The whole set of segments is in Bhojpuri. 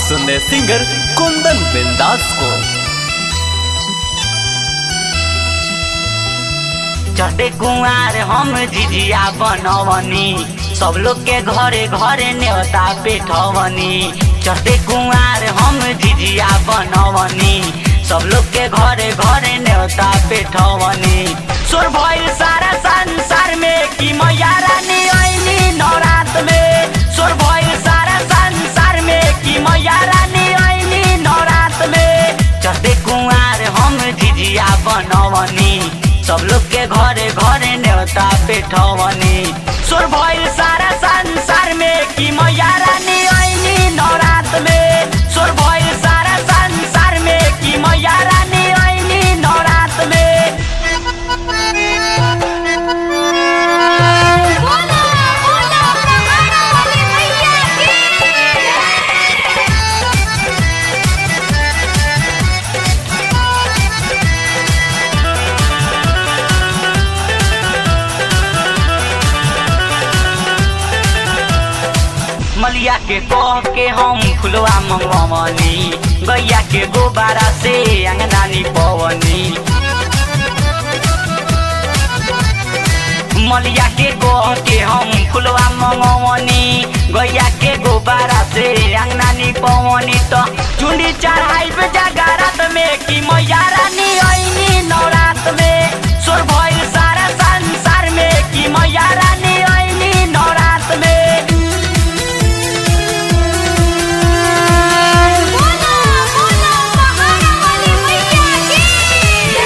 सुन रहे सिंगर कुंदन बिंदास को चढ़े कुआर हम झिझिया बनवनी सब लोग के घरे घरे न्योता पेठवनी चढ़े कुआर हम झिझिया बनवनी सब लोग के घरे घरे न्योता पेठवनी सोर भइल सारा संसार में कि मैया रानी ऐनी नवरात में सोर भइल सारा संसार में कि मैया रानी ऐनी नवरात में चढ़े कुआर हम झिझिया बनवनी सब लोग के घरे घरे न्योता पेठवनी सोर भइल सारा संसार में कि मैया रानी ऐनी नवरात में सोर भइल सारा संसार में कि मैया रानी ऐनी नवरात में बोला बोला पहाड़ा वाली मैया की मलिया के कह के हम फुलवा मंगवनी गैया के गोबारा से अंगनानी पवनी मलिया के कह के हम फुलवा मंगवनी गैया के गोबारा से अंगनानी पवनी तो चुंडी चढ़ाई पे जगारत में कि मैया रानी ऐनी नवरात में सोर भइल सारा संसार में कि मैया रानी ऐनी नवरात में बोला बोला पहाड़ा वाली मैया की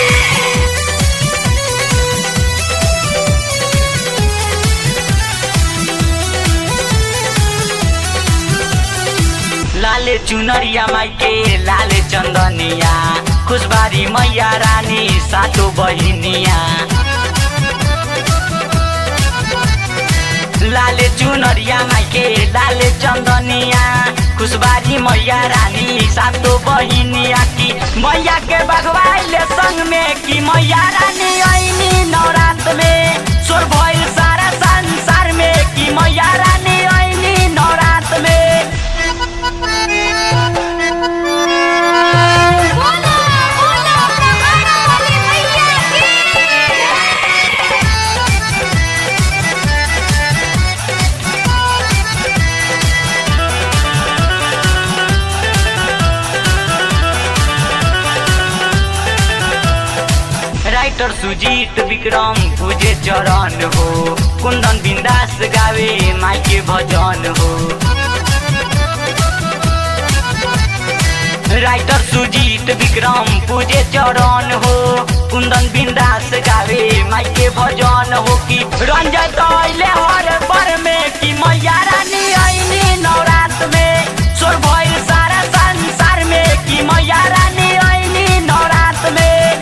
लाले चुनरिया माइके लाले चन्दनिया खुशबारी मैया रानी सातो बहिनिया लाले चुनरिया माइके लाले चन्दनिया खुशबारी मैया रानी सातो बहिनिया की मैया के बगवाइले संग में कि मैया रानी ऐनी नवरात में सोर भइल सारा संसार में कि मैया रानी ऐनी नवरात में बोला बोला पहाड़ा वाली मैया की राइटर सुजीत विक्रम पूजे चरण हो कुंदन बिंदास गावे माई के भजन हो राइटर सुजीत विक्रम पूजे चरण हो कुंदन बिंदास गावे माई के भजन हो कि रंजन तैले हर पर में कि मैया रानी ऐनी नवरात में सोर भइल सारा संसार में कि मैया रानी ऐनी नवरात में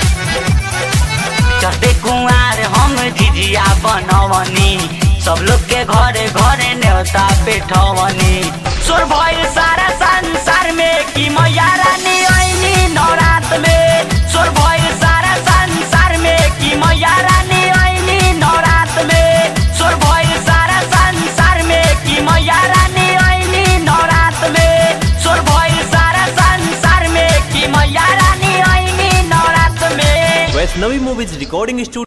चढ़ते कुआर हम झिझिया बनवनी सब लोग के घरे घरे न्योता पेठवनी सोर भइल सारा संसार में कि मैया रानी ऐनी नवरात में सोर भइल सारा संसार में कि मैया रानी ऐनी नवरात में सोर भइल सारा संसार में कि मैया रानी ऐनी नवरात में सोर भइल सारा संसार में कि मैया रानी ऐनी नवरात में वैष्णवी मूवीज रिकॉर्डिंग स्टूडियो